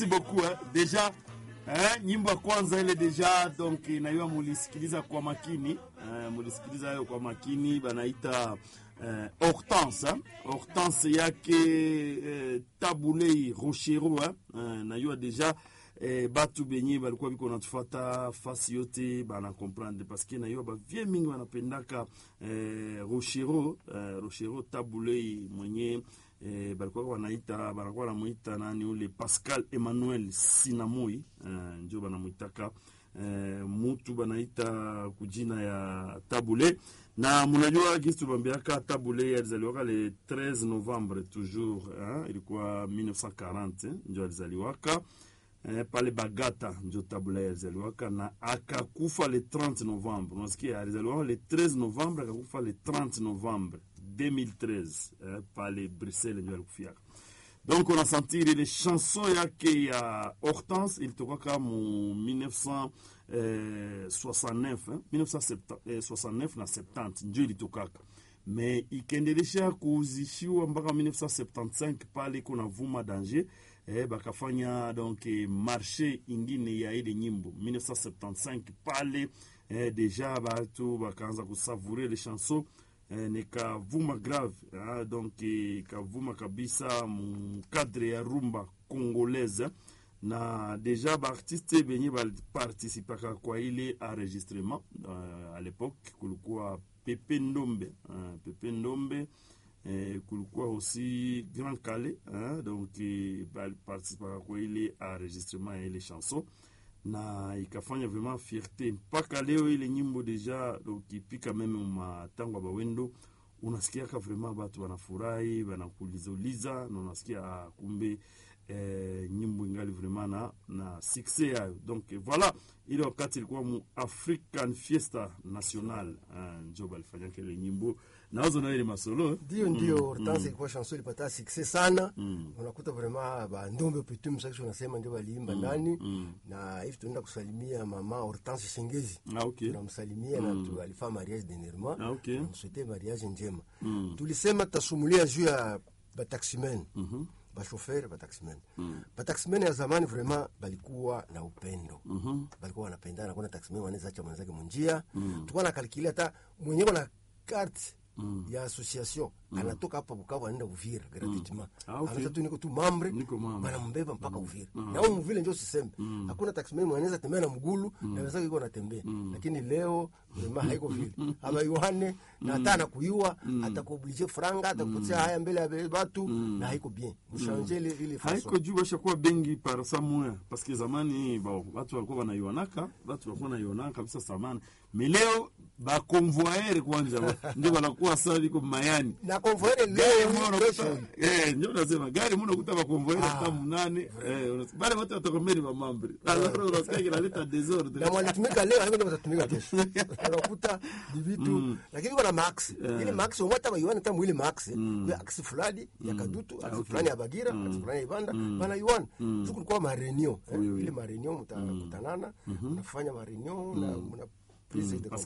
beaucoup hein. Deja eh, nyimbo ya kwanza ile deja donc naiwa mulisikiliza kwa makini eh, mulisikiliza hayo kwa makini banaita eh, Hortense eh. Hortense yake eh, Tabulei Rochero eh. Eh, naiwa deja eh, batu benye balikuwa biko natufata fasi yote bana comprendre parce que naiwa bavie mingi banapendaka eh, Rochero eh, Rochero Tabulei mwenye eh, balikuwa wanaita banakuwa wanamuita nani ule Pascal Emmanuel Sinamoi eh, njo banamwitaka eh, mutu banaita kujina ya Tabule na munajua gisi tubambiaka Tabule alizaliwaka le 13 Novembre toujours eh, ilikuwa 1940 eh, njo alizaliwaka eh, pale Bagata njo Tabule alizaliwaka na akakufa le 30 Novembre. Unasikia, alizaliwaka le 13 Novembre akakufa le 30 Novembre 2013 eh, pale Bruxelles ndio alikufiaka. Donc on a senti ile chanson yake ya Hortense ilitokaka mu 1969 eh, 1969 na 70 ndio ilitokaka me ikaendelesha kuuzishiwa mpaka 1975 pale kuna vuma danger eh, bakafanya donc marché ingine ya ile nyimbo 1975 pale eh, deja batu bakaanza kusavourer les chansons eh, nikavuma grave ah, donc ikavuma kabisa mukadre ya rumba congolaise na deja baartiste benye baliparticipaka kwa ile enregistrement uh, à l'époque kulikuwa Pepe Ndombe uh, Pepe Ndombe eh, kulikuwa aussi Grand Kale uh, donc baliparticipaka kwa ile enregistrement ya ile chanson na ikafanya vraiment fierté mpaka leo ile nyimbo deja ukipika meme matango ya bawendo unasikiaka vraiment batu wanafurahi wanakulizauliza na unasikia ah, kumbe eh, nyimbo ingali vraiment na, na succès yayo donc voilà ile wakati ilikuwa mu african fiesta national uh, njo balifanyaka ile nyimbo nawazo nayo ile masolo ndio ndio Hortense ilikuwa chanson ilipata succès sana unakuta vraiment bandombe pitum sasa unasema ndio waliimba ndani na hivi tunaenda kusalimia mama Hortense Shengezi ah, okay. tunamsalimia na tu alifaa mariage dernièrement Ah, okay. namswete mariage njema tulisema tutasumulia juu ya bataximen bashofer bataximen bataximen ya zamani vraiment balikuwa na upendo balikuwa wanapendana kuna taximen wanaweza acha mwenzake munjia tulikuwa na kalkili hata mwenyewe na carte ya association anatoka hapa Bukavu anaenda Uvira gratuitement Ah, okay. anaweza tu niko tu mambre Niko membre. banambeba mpaka Uvira na huko Muvile ndio siseme hakuna taximen mwanaweza tembea na mgulu na wenzake iko natembea lakini leo vraiment haiko vile aba yohane na hata anakuiwa atakuoblige franga atakupatia haya mbele ya watu na haiko bien mshanje ile ile haiko façon juu bashakuwa bengi par samoya paske zamani bon, watu walikuwa wanaionaka watu walikuwa wanaionaka kabisa zamani me leo bakonvoyere kwanja ndio wanakuwa sawa liko mayani na convoyer gari leo moja ni unakuta kesho. eh, ndio nasema gari moja unakuta bakonvoyere Ah. hata mnane eh, unas- bale wote watakomeri wa mambre alors unasikia kinaleta desordre na mwanatumika leo haiko ndio watatumika kesho unakuta ni vitu lakini kuna max ile max umata baiwana hata mwile max ya aksi fulani ya kadutu aksi fulani ya bagira aksi fulani ya ibanda bana yuan tu kulikuwa ma reunion eh, Oui, oui. ile ma reunion mtakutanana mnafanya ma reunion na mna prise de parce